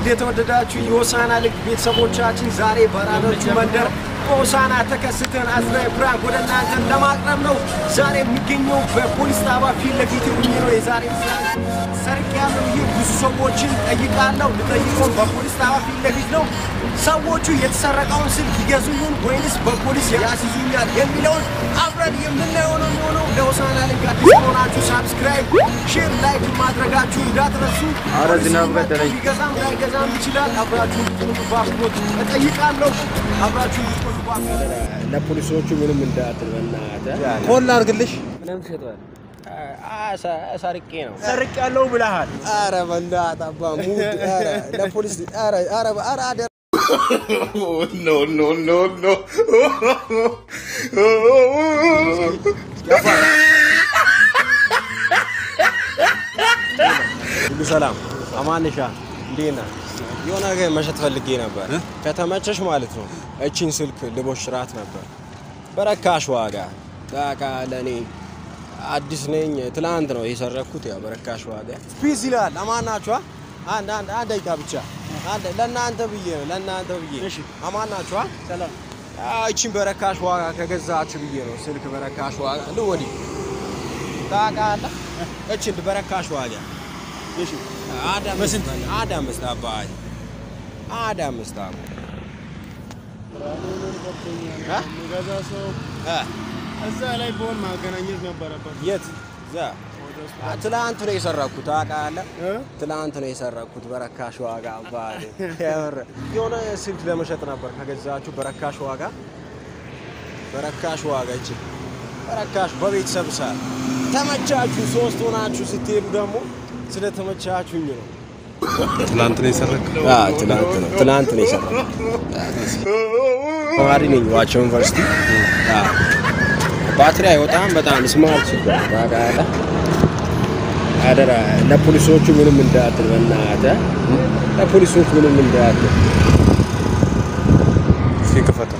ውድ የተወደዳችሁ የሆሳና ልግ ቤተሰቦቻችን ዛሬ በራዶቹ መንደር በሆሳና ተከስተን አዝናኝ ፕራንክ ወደ እናንተን ለማቅረብ ነው። ዛሬ የሚገኘው በፖሊስ ጣቢያ ፊት ለፊት ሆኜ ነው። የዛሬ ሰርቅ ያለው ይህ ብዙ ሰዎችን ጠይቃለሁ። ልጠይቀው በፖሊስ ጣቢያ ፊት ለፊት ነው። ሰዎቹ የተሰረቀውን ስልክ ይገዙልን ወይንስ በፖሊስ ያስይዙኛል የሚለውን አብረን የምናየው ነው የሚሆነው። ለሆሳና ልግ አዲስ ከሆናችሁ ሳብስክራይብ፣ ሼር፣ ላይክ ማድረጋችሁ እንዳትረሱ። ኧረ ዝናብ ገደለኝ። ሊገዛም ላይገዛም ይችላል። አብራችሁ እንድትሆኑ በአክብሮት እጠይቃለሁ። አብራችሁ እንድትሆኑ በአክብሮት ለፖሊሶቹ ምንም እንዳትል በእናትህ ኮል አድርግልሽ። ምንም ሸጧል። ሰርቄ ነው ሰርቅ ያለው ብለሃል። ኧረ በእናትህ አባ ሙድ ኧረ ለፖሊስ ኧረ ኧረ ኧረ አደራ no, no, no, no. ሁሉ ሰላም አማንሻ እንዴት ነህ? የሆነ ነገር መሸጥ ፈልጌ ነበር። ከተመቸሽ ማለት ነው። እቺን ስልክ ልቦሽራት ነበር በረካሽ ዋጋ። ታውቃለህ እኔ አዲስ ነኝ። ትላንት ነው የሰረኩት። ያው በረካሽ ዋጋ ፒስ ይላል። አማናችኋ አንድ አንድ አንድ ደቂቃ ብቻ አንድ ለእናንተ ብዬ ነው ለእናንተ ብዬ አማናችኋ ሰላም እቺን በረካሽ ዋጋ ከገዛችሁ ብዬ ነው ስልክ በረካሽ ዋጋ ልወዲ ታውቃለህ እቺን በረካሽ ዋጋ እሺ አንድ አምስት አንድ አምስት አባይ አንድ አምስት አባ የሚገዛ ሰው እ እዛ ላይ በሆን ማገናኘት ነበረበት። የት እዛ ትላንት ነው የሰረኩት ታውቃለህ እ? ትላንት ነው የሰረኩት በረካሽ ዋጋ አባይ የምር የሆነ ስልክ ለመሸጥ ነበር ከገዛችሁ በረካሽ ዋጋ በረካሽ ዋጋ እቺ በረካሽ በቤተሰብ ሰዓት ተመቻችሁ ሶስት ሆናችሁ ስትሄዱ ደግሞ ስለተመቻችሁኝ ነው ትላንት ነው የሰረክ። ትላንት ነው ትላንት ነው የሰራው። ተማሪ ነኝ ዋቸው ዩኒቨርሲቲ። ባትሪ አይወጣም። በጣም ስማርት ታውቃለህ። አደራ ለፖሊሶቹ ምንም እንዳትል በእናትህ ለፖሊሶቹ ምንም እንዳትል። እስኪ ክፈተው።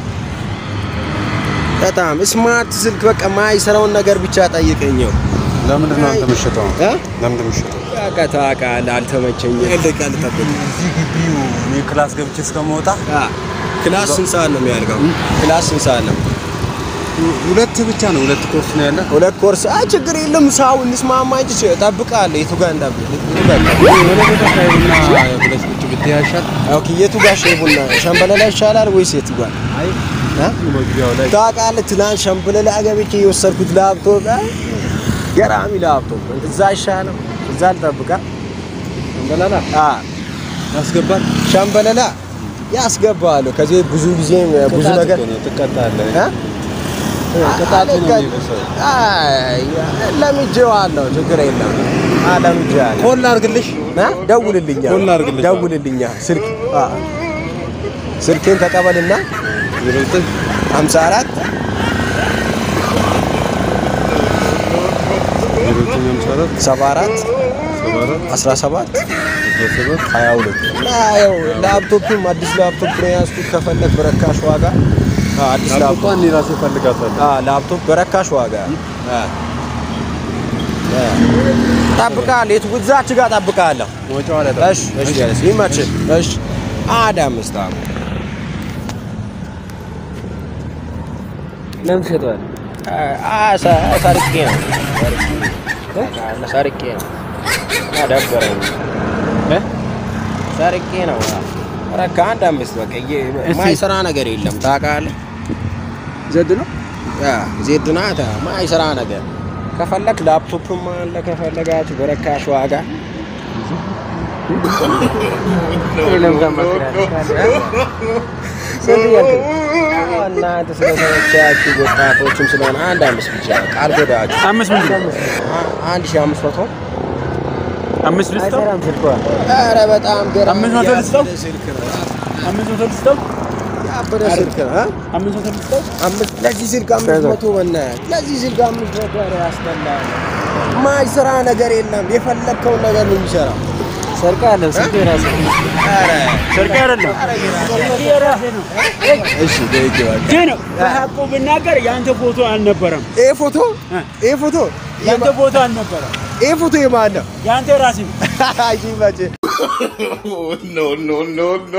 በጣም ስማርት ስልክ በቃ ማይሰራውን ነገር ብቻ ጠይቀኘው። ለምንድን ነው አንተ የምትሸጠው? እ? ለምንድን ነው የምትሸጠው? በቃ ታውቃለህ፣ አልተመቸኝም። ደቂቃ ልጠብቅ። እዚህ ግቢው እኔ ክላስ ገብቼ እስከመውጣ አ፣ ክላስ ስንት ሰዓት ነው የሚያልቀው? ክላስ ስንት ሰዓት ነው? ሁለት ብቻ ነው፣ ሁለት ኮርስ ነው ያለ። ሁለት ኮርስ አይ ችግር የለም። ሳው እንስማማ እንጂ እጠብቅሃለሁ። የቱ ጋር እንዳብ የሆነ ቦታ ሳይሆንና ብለሽ ቁጭ ብትይ አይሻልም? ኦኬ። የቱ ጋር ሻይ ቡና ሸምበለላ ይሻላል ወይስ የቱ ጋር አይ እ? መግቢያው ላይ ታውቃለህ? ትናንት ሸምበለላ ገብቼ የወሰድኩት ላፕቶፕ አ፣ ገራሚ ላፕቶፕ እዛ ይሻላል። እዛ ልጠብቃ እንበላላ አ ያስገባል። ሸምበለላ ያስገባሉ። ከዚህ ብዙ ጊዜ ብዙ ነገር ነው ትቀጣለህ። እ? ቅጣቱ ነው አለቀ- የሚብሰው። አይ ለምጄዋለሁ። ችግር የለም። አ ለምጄዋለሁ። ኮል አድርግልሽ። ና ደውልልኛ ኮል ላድርግልሽ? ደውልልኛ ስልክ አ ስልኬን ተቀበልና ዜሮ ዘጠኝ 54 ዜሮ ዘጠኝ ሃምሳ አራት 74 ሰባ አራት 17 አስራ ሰባት 22 እና ያው ላፕቶፕም አዲስ ላፕቶፕ ነው ያዝኩት። ከፈለግ በረካሽ ዋጋ አ አዲስ ላፕቶፕ ላፕቶፓን እኔ ራሴ እፈልጋታለሁ። አ ላፕቶፕ በረካሽ ዋጋ አ አ ጠብቃለሁ። የቱ እዛች ጋር ጠብቃለሁ። መውጫዋ ላይ እሺ እሺ ጋይስ ይመችህ። እሺ አንድ አምስት አመት ምንም ሸጧል። ሰርቄ ነው ሰርቄ ነው ደበረኝ። ሰርቄ ነው ኧረ ከአንድ አምስት በቃ ማይሰራ ነገር የለም ታውቃለህ። ዘድ ነው ያ ዜድ ናት ማይሰራ ነገር ከፈለክ ላፕቶፕም አለ ከፈለጋችሁ በረካሽ ዋጋ የለም ስንት እያልክ ነው? እናንተ ስለተመቻችሁ ወጣቶችም ስለሆነ አንድ አምስት ብቻ ቃል ጎዳችሁ አምስት ምንድን ነው? አ- አንድ ሺህ አምስት መቶ አምስት ልስጠው? አይሰራም ስልኳ። ኧረ በጣም ገራሚ አምስት መቶ ያበደ ልስጠው? ስልክ ነው። አምስት መቶ ልስጠው? ያበደ ስልክ ነው። እ? አምስት መቶ ልስጠው? አምስት ለዚህ ስልክ አምስት መቶ በእናትህ ለዚህ ስልክ አምስት መቶ ኧረ ያስጠላል። ማይሰራ ነገር የለም። የፈለግከውን ነገር ነው የሚሰራው። ሰርቃ አለ ስልክ የራስህ ነው። ኧረ ሰርቃ አይደለም ስልክ የራስህ ነው። እሺ ደይቄዋለሁ። ግን በሀቁ ብናገር የአንተ ፎቶ አልነበረም። ይሄ ፎቶ ይሄ ፎቶ የአንተ ፎቶ አልነበረም። ይሄ ፎቶ የማን ነው? የአንተ ራስህ ነው። አይ መቼ no, no, no, no.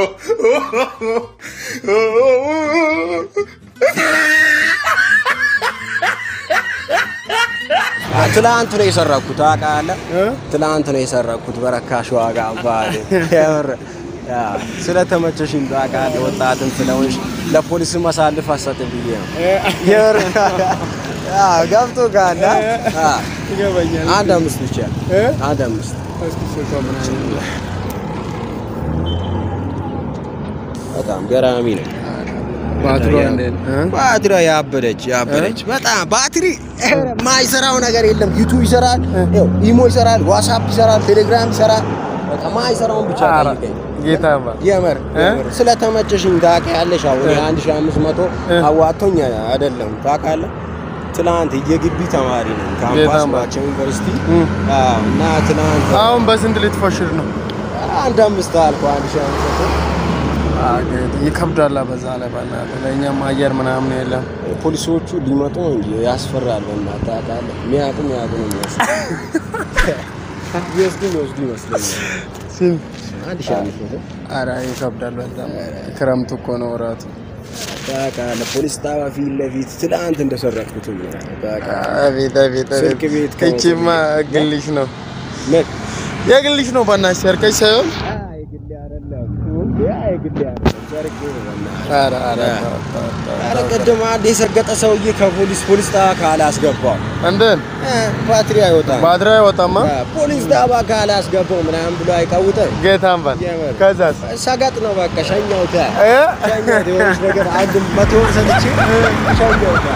ትላንት ነው የሰረኩት ታውቃለህ? ትላንት ነው የሰረኩት በረካሽ ዋጋ አባቴ የምር ያ ስለተመቸሽኝ ታውቃለህ። ወጣትም ስለሆንሽ ለፖሊስ ማሳልፍ አሰጥም ብዬ ነው የምር ያ ገብቶ ካለ ይገባኛል። አንድ አምስት ብቻ እ? አንድ አምስት እስኪ ስልኳ ምን አይነት በጣም ገራሚ ነው። ባትሪዋ እንዴት ነው? እ? ባትሪዋ ያበደች ያበደች በጣም ባትሪ ማይሰራው ነገር የለም። ዩቱብ ይሰራል፣ ይኸው ኢሞ ይሰራል፣ ዋትስአፕ ይሰራል፣ ቴሌግራም ይሰራል። በቃ ማይሰራውን ብቻ ኧረ ጠይቀኝ። ጌታ ባ የምር እ? የምር ስለተመቸሽኝ ታውቂያለሽ። አሁን የአንድ ሺህ አምስት መቶ እ? አዋቶኝ አይደለም ታውቃለህ። ትናንት የግቢ ተማሪ ነኝ ካምፓስ በጣም ባቸው ዩኒቨርሲቲ እ። አዎ። እና ትናንት አሁን በስንት ልትፎሽር ነው? አንድ አምስት አልኩ አንድ ሺህ አምስት መቶ ይከብዳል። በዛ ላይ በእናትህ ለእኛም አየር ምናምን የለም። ፖሊሶቹ ሊመጡ ነው እንጂ ያስፈራል። በእናትህ ታውቃለህ። የሚያውቁ የሚያውቁ ነው የሚመስለው። ይወስዱ ይወስዱ ይመስለኛል። ስንት? አንድ ሺህ አምስት መቶ ኧረ ይከብዳል በጣም ክረምት እኮ ነው እራቱ። ታውቃለህ። ፖሊስ ጣቢያ ፊት ለፊት ትናንት እንደሰረቅኩት ነው ታውቃለህ። አቤት አቤት አቤት። ስልክ ቤት ከመውሰድ ይቺማ ግልሽ ነው ምን የግልሽ ነው። በእናትሽ ሰርቀሽ ሳይሆን የግሌ አይደለም እንዴ? የግሌ አይደለም ሰርቄ ነው በእናትህ። ኧረ ኧረ እ። ተው፣ ተው፣ ተው፣ ኧረ ተው። ቅድም አንድ የሰገጠ ሰውዬ ከፖሊስ ፖሊስ ጣቢያ ካላስገባው እንዴት እ፣ ባትሪ አይወጣም። ባትሪ አይወጣማ? እ፣ ፖሊስ ጣቢያ ካላስገባው ምናምን ብሎ አይቀውጥም። ጌታን በል የምር። ከዛስ ሰገጥ ነው በቃ ሸኛውታ እ? ሸኛውት የሆነች ነገር አንድ መቶ ብር ሰጥቼ ሸኛውታ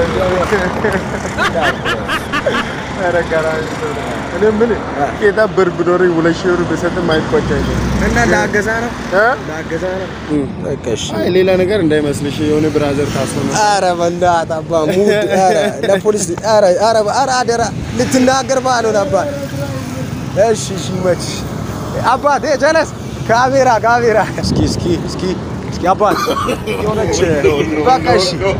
ኧረ ገራሚ ሰው ነው። እኔ የምልህ ጌታ ብር ቢኖረኝ ሁለት ሺህ ብር ብሰጥም አይቆጨኝም። እና ለአገዛ ነው እ? ለአገዛ ነው በቃ እሺ አይ ሌላ ነገር እንዳይመስልሽ የሆነ ብራዘር ታስሮ ነው። ኧረ በእናትህ አባ ሙድ ኧረ ለፖሊስ ኧረ ኧረ ኧረ አደራ ልትናገር ባልሆን አባ እሺ እሺ ይመችሽ አባት እ ጀለስ ካሜራ ካሜራ እስኪ እስኪ እስኪ እስኪ አባት የሆነች በቃ እሺ እ?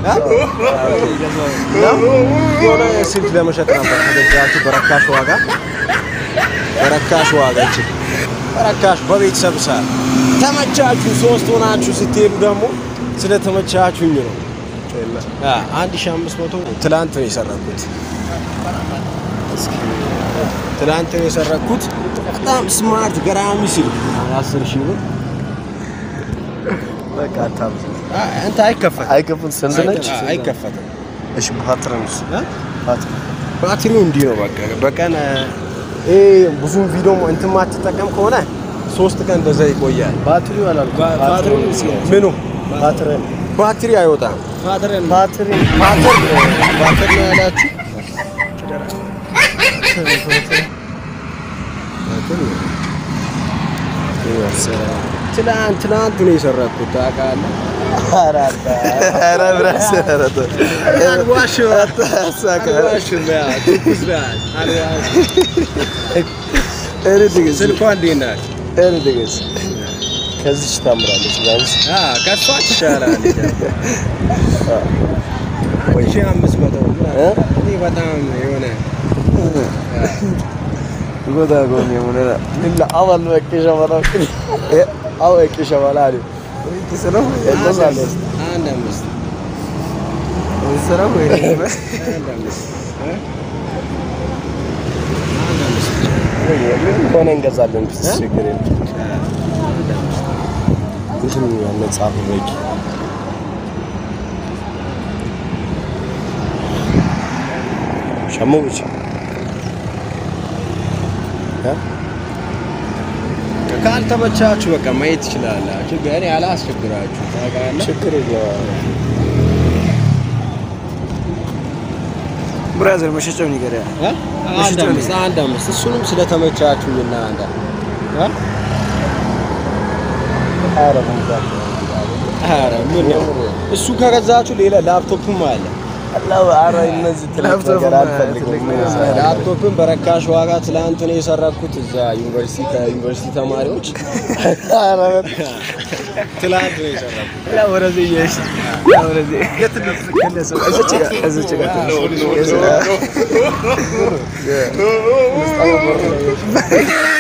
የሆነ ስልክ ለመሸጥ ነበር ከገዛችሁ በረካሽ ዋጋ በረካሽ ዋጋ ይችል በረካሽ በቤተሰብ ሳር ተመቻችሁ ሶስት ሆናችሁ ስትሄዱ ደግሞ ስለተመቻችሁኝ ነው አ፣ አንድ ሺህ አምስት መቶ ትላንት ነው የሰረኩት ትላንት ነው የሰረኩት በጣም ስማርት ገራሚ ስልክ አስር ሺህ ብር በቃ አታብዝ። አ፣ እንትን አይከፈትም አይከፍል ስንት ነች? አ፣ አይከፈትም እሺ ባትሪውስ? እ? ባትሪ ባትሪው እንዲህ ነው በቃ በቀን ይሄ ብዙም ቪዲዮ እንትን ማትጠቀም ከሆነ ሶስት ቀን እንደዛ ይቆያል። ባትሪው አላልኩም። ባትሪው ምኑ ባትሪ ባትሪ አይወጣም። ባትሪ ባትሪ ባትሪ ነው ያላችሁ። ትላንት ትላንት ነው የሰራኩት ታውቃለህ። ኧረ ብራስ ኧረ ተው። አልዋሽም አታሳካ። አልዋሽም። ያ ትኩስ ናት። አልዋሽም። ኧረ ትዕግስት፣ ስልኳ እንዴት ናት? ኧረ ትዕግስት። ከዚች ታምራለች ቢያንስ። አ ከሷ ትሻላለች። አንድ ሺህ አምስት መቶ እ? እኔ በጣም የሆነ ጎዳ ጎን የሆነ ሌላ አባል በቂ ሸበላ እ? አዎ በቂ ሸበላ አለ ትስረው ያቆሳለ አንድ አምስት ትስረው ወይ አንድ አምስት እ? አንድ አምስት ሆነ እንገዛለን። ችግር የለም። እንትን መጽሐፍ በቂ ሸሞ ብቻ ካልተመቻችሁ በቃ ማየት ትችላላችሁ። ግን አላስቸግራችሁ ታውቃለህ። ችግር የለም። ብራዘር መሸጫውን ይገሪያ እ? አንድ አምስት አንድ አምስት እሱንም ስለተመቻችሁ እና አንድ ኧረ መግዛት ኧረ ምን ነው እሱ ከገዛችሁ ሌላ ላፕቶፕም አለ። አላህ ኧረ እነዚህ ትልቅ ነገር አልፈልግም። ላፕቶፕን በረካሽ ዋጋ ትላንት ነው የሰረኩት እዛ ዩኒቨርሲቲ ከዩኒቨርሲቲ ተማሪዎች ኧረ ትላንት ነው የሰረኩት። ያ ወደዚህ እየሄድሽ ያ ወደዚህ እዚች ጋር እዚች ጋር ትንሽ no, no, no, no.